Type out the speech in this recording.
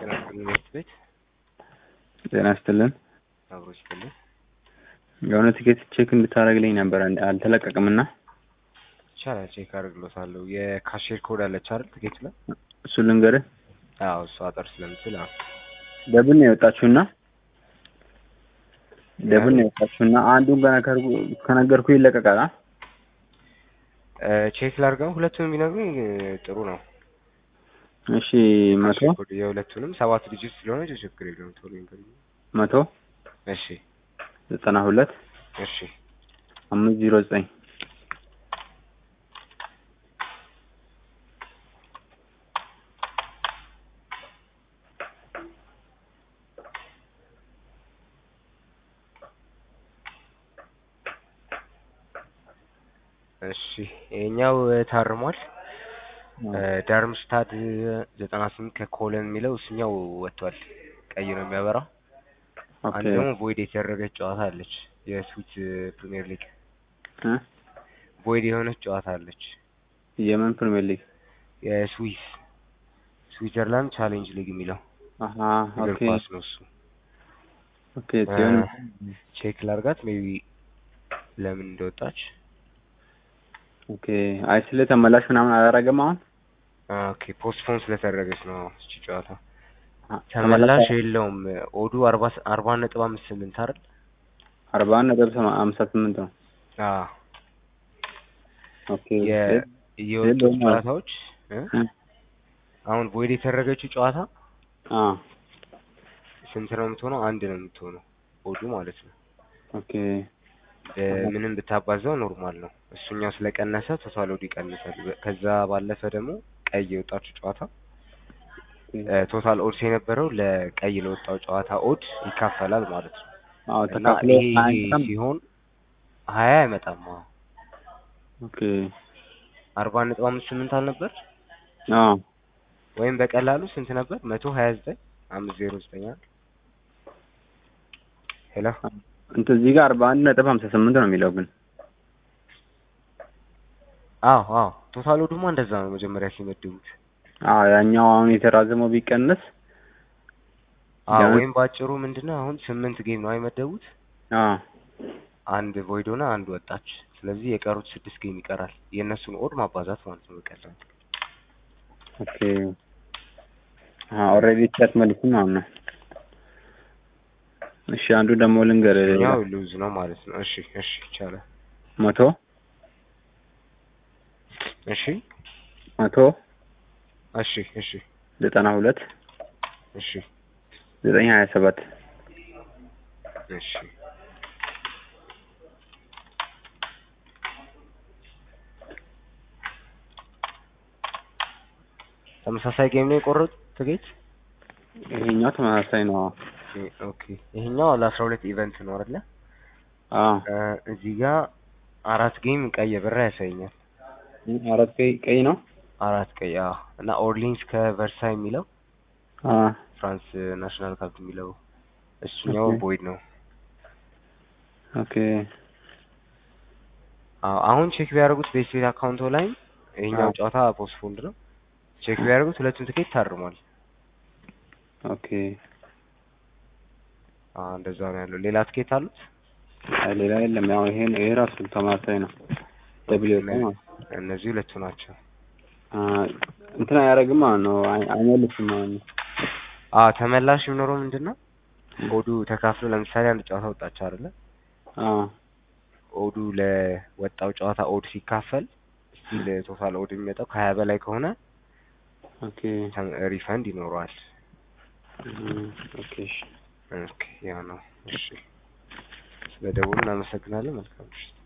ጤና ይስጥልን ቤት ቤት ጤና ይስጥልን። አብሮ ይስጥልን። የሆነ ትኬት ቼክ እንድታደርግልኝ ነበር አልተለቀቅም እና ይቻላል ቼክ አድርግሎታለሁ። የካሼር ኮድ አለች አይደል ትኬቱ ላይ? እሱ ልንገርህ። አዎ እሱ አጠር ስለምትል አዎ ደብል ነው የወጣችሁና ደብል ነው የወጣችሁና አንዱን ገና ከርጉ- ከነገርኩ ይለቀቃል። አ? እ፣ ቼክ ላድርገው። ሁለቱንም ቢነግሩኝ እ፣ ጥሩ ነው። እሺ መቶ ካሼር ኮድ የሁለቱንም ሰባት ዲጂት ስለሆነ ችግር የለውም። ቶሎ ይንገሩኝ። መቶ እሺ ዘጠና ሁለት እሺ አምስት ዜሮ ዘጠኝ እሺ ይሄኛው እ፣ ታርሟል። እ፣ ዳርምስታድ ዘጠና ስምንት ከኮለን የሚለው እሱኛው ወጥቷል። ቀይ ነው የሚያበራው። ኦኬ አንድ ደግሞ ቦይድ የተደረገች ጨዋታ አለች። የስዊት ፕሪሚየር ሊግ እ? ቦይድ የሆነች ጨዋታ አለች። የምን ፕሪሚየር ሊግ? የስዊስ ስዊዘርላንድ ቻሌንጅ ሊግ የሚለው አሀ እግር ኦኬ ኳስ ነው እሱ። ኦኬ ሲሆን ቼክ ላርጋት ሜቢ ለምን እንደወጣች። ኦኬ አይ ስለ ተመላሽ ምናምን አላደረገም አሁን ኦኬ ፖስትፖን ስለተደረገች ነው እቺ ጨዋታ። አ- ተመላሽ የለውም። ኦዱ አርባ አርባ ነጥብ አምስት ስምንት አይደል? አርባ አንድ ነጥብ ሰማ- ሃምሳ ስምንት ነው። አዎ ኦኬ የ- የወጡት የለውም ማለት ጨዋታዎች እ? እ? አሁን ቦይድ የተደረገችው ጨዋታ አ ስንት ነው የምትሆነው? አንድ ነው የምትሆነው ኦዱ ማለት ነው። ኦኬ በምንም ብታባዛው ኖርማል ነው። እሱኛው ስለቀነሰ ቶታል ኦድ ይቀንሳል። በ- ከዛ ባለፈ ደግሞ ቀይ የወጣችው ጨዋታ እ፣ ቶታል ኦድስ የነበረው ለቀይ ለወጣው ጨዋታ ኦድ ይካፈላል ማለት ነው። አዎ እና ተካፍሎ ይሄ ይሄ አይመጣም። ሲሆን ሀያ አይመጣም። አዎ ኦኬ አርባ ነጥብ አምስት ስምንት አልነበር አዎ ወይም በቀላሉ ስንት ነበር? መቶ ሀያ ዘጠኝ አምስት ዜሮ ዘጠኝ አይደል? ሄሎ እንትን እዚህ ጋር አርባ አንድ ነጥብ ሀምሳ ስምንት ነው የሚለው ግን አዎ አዎ ቶታል ኦዱማ እንደዛ ነው መጀመሪያ ሲመድቡት። አዎ ያኛው አሁን የተራዘመው ቢቀንስ አዎ ቢያንስ- ወይም ባጭሩ ምንድነው አሁን ስምንት ጌም ነው አይመደቡት አዎ አንድ ቮይድ ሆነ አንድ ወጣች። ስለዚህ የቀሩት ስድስት ጌም ይቀራል። የእነሱን ኦድ ማባዛት ማለት ነው በቀላሉ። ኦኬ ኦልሬዲ ቻት መልኩ ማለት ነው። እሺ አንዱ ደግሞ ልንገር ያው ሉዝ ነው ማለት ነው። እሺ እሺ ይቻላል። መቶ እሺ መቶ እሺ እሺ ዘጠና ሁለት እሺ ዘጠኝ ሀያ ሰባት እሺ ተመሳሳይ ጌም ነው የቆረጡት ትኬት? ይሄኛው ተመሳሳይ ነው። ኦኬ ይሄኛው ለአስራ ሁለት ኢቨንት ነው አይደለ? አዎ እ፣ እዚህ ጋር አራት ጌም ቀይ ብር ያሳየኛል። አራት ቀይ ቀይ ነው። አራት ቀይ አዎ። እና ኦርሊንስ ከቨርሳይ የሚለው አዎ ፍራንስ ናሽናል ካፕ የሚለው እሱኛው ኦኬ። ቦይድ ነው። ኦኬ አዎ አሁን ቼክ ቢያደርጉት ቤስቤት አካውንቶ ላይ ይሄኛው አዎ። ጨዋታ ፖስትፖንድ ነው። ቼክ ቢያደርጉት ሁለቱም ትኬት ታርሟል። ኦኬ አዎ እንደዛ ነው ያለው። ሌላ ትኬት አሉት? አይ ሌላ የለም። ያው ይሄ ይሄ ራሱ ተመሳሳይ ነው። ደብሊው ኤፍ ነው። እነዚህ ሁለቱ ናቸው። አ እንትን አያደርግም ማለት ነው። አይ- አይመልስም ማለት ነው። አዎ ተመላሽ የሚኖረው ምንድን ነው? ኦዱ ተካፍሎ ለምሳሌ አንድ ጨዋታ ወጣች አይደለ? አዎ ኦዱ ለወጣው ጨዋታ ኦድ ሲካፈል ስቲል ቶታል ኦድ የሚመጣው ከሀያ በላይ ከሆነ ኦኬ ተም- ሪፈንድ ይኖረዋል። እም፣ ኦኬ እሺ። ኦኬ ያ ነው። እሺ ስለ ደውሉ እናመሰግናለን። መልካም ምሽት።